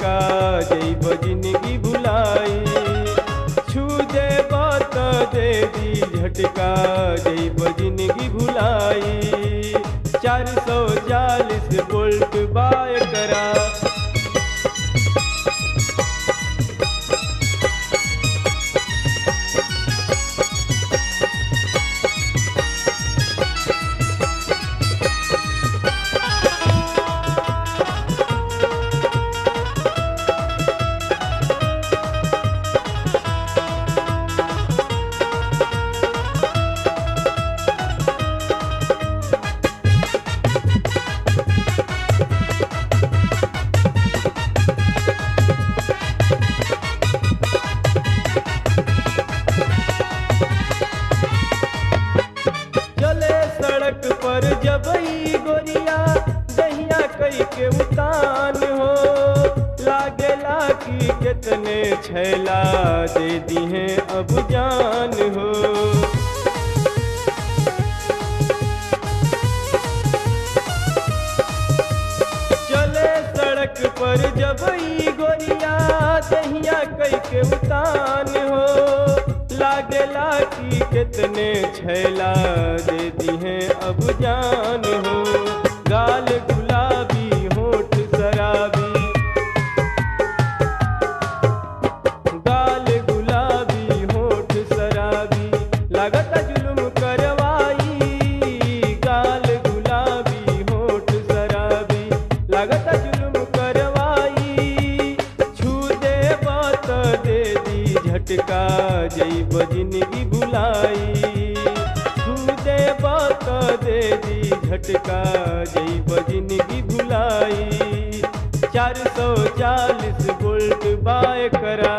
झटका जैब जिंदगी भुलाई छू दे बात दे दी झटका जैब जिंदगी भुलाई चार सौ चालीस वोल्ट बाय करा चले सड़क पर जबई गोरिया दहिया कई के उतान हो लागेला कि कितने छैला दे दी हैं अब जान हो चले सड़क पर जबई गोरिया दहिया कई के उतान हो लागेला कि कितने छैला दे दी हैं अब जान हो गाल गुलाबी होठ शराबी गाल गुलाबी होठ शराबी लागत जुल्म करवाई गाल गुलाबी होठ शराबी लागत जुल्म करवाई छू दे बात दे दी झटका जैब जिंदगी भुलाई छू दे बात दे दी झटका जैब जिंदगी भुलाई चार सौ चालीस वोल्ट बाय करा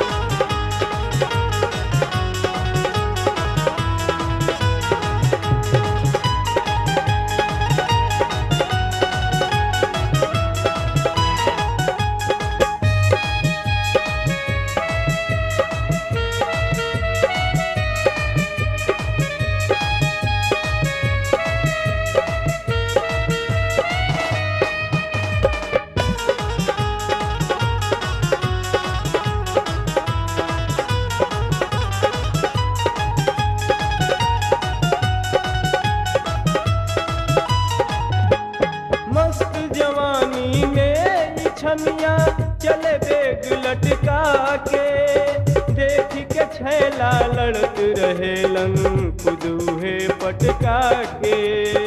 मस्त जवानी में ई छमिया चले बेग लटका के देख के छैला लड़त रहेलन खुदूहे पटका के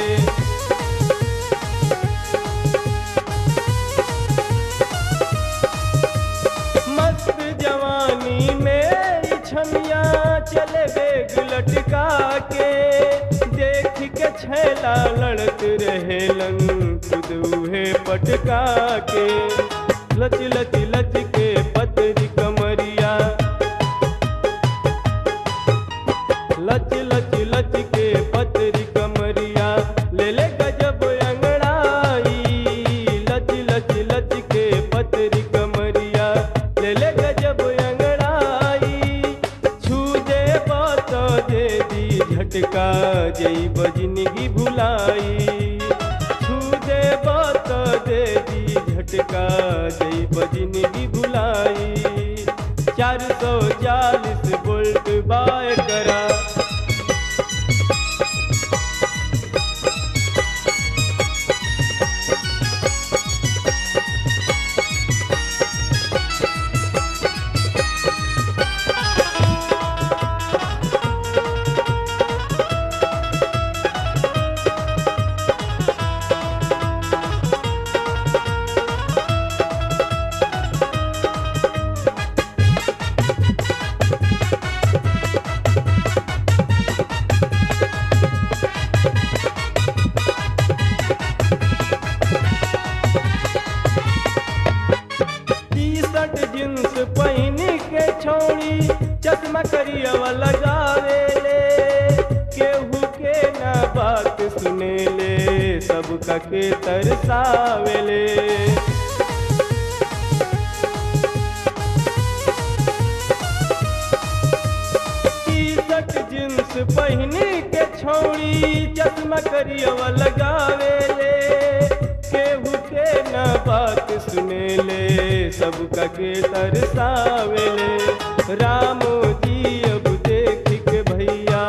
मस्त जवानी में ई छमिया चले बेग लटका के देख के छैला लड़त रहेलन खुदूहे पटका के लच लच लच के पतरी कमरिया लच लच लच के पतरी कमरिया ले ले गजब अंगड़ाई लच लच लच के पतरी कमरिया ले ले गजब अंगड़ाई छू दे बात दे दी झटका जैब जिंदगी भुलाई छू दे बात दे दी झटका जैब जिंदगी भुलाई चार सौ चालीस वोल्ट बाय करा टी शर्ट जींस पहन के छोड़ी चश्मा करियवा लगावे ले केहू के ना बात सुने ले सबका के तरसावे ले टी शर्ट जींस पहन के छोड़ी चश्मा करियवा लगावे ले केहू के ना बात सुने ले सबका के तरसावेले रामो जी अब देख के भैया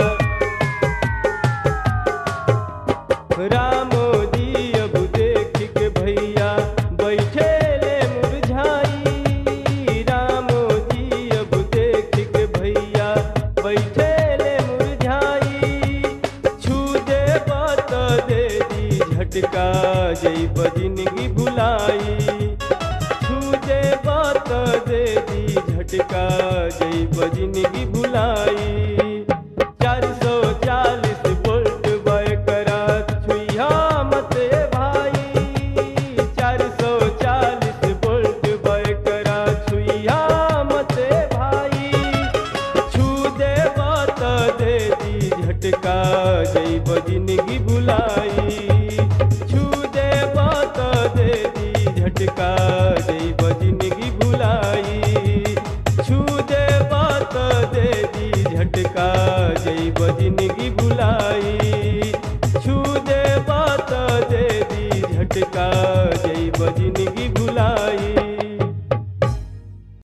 रामो जी अब देख के भैया बैठे ले मुरझाई रामो जी अब देख के भैया बैठे ले मुरझाई छू दे बात दे दी झटका जई जिंदगी भुलाई छू दे बात दे दी झटका जई जिंदगी भुलाई चार सौ चालीस वोल्ट बयकरा छुइया मत ए भाई चार सौ चालीस वोल्ट बयकरा छुइया मत ए भाई छू दे बात दे दी झटका जई जिंदगी भुलाई छू दे बात दे दी झटका जई जिंदगी भुलाई छू दे बात दे दी झटका जई जिंदगी भुलाई छू दे बात दे दी झटका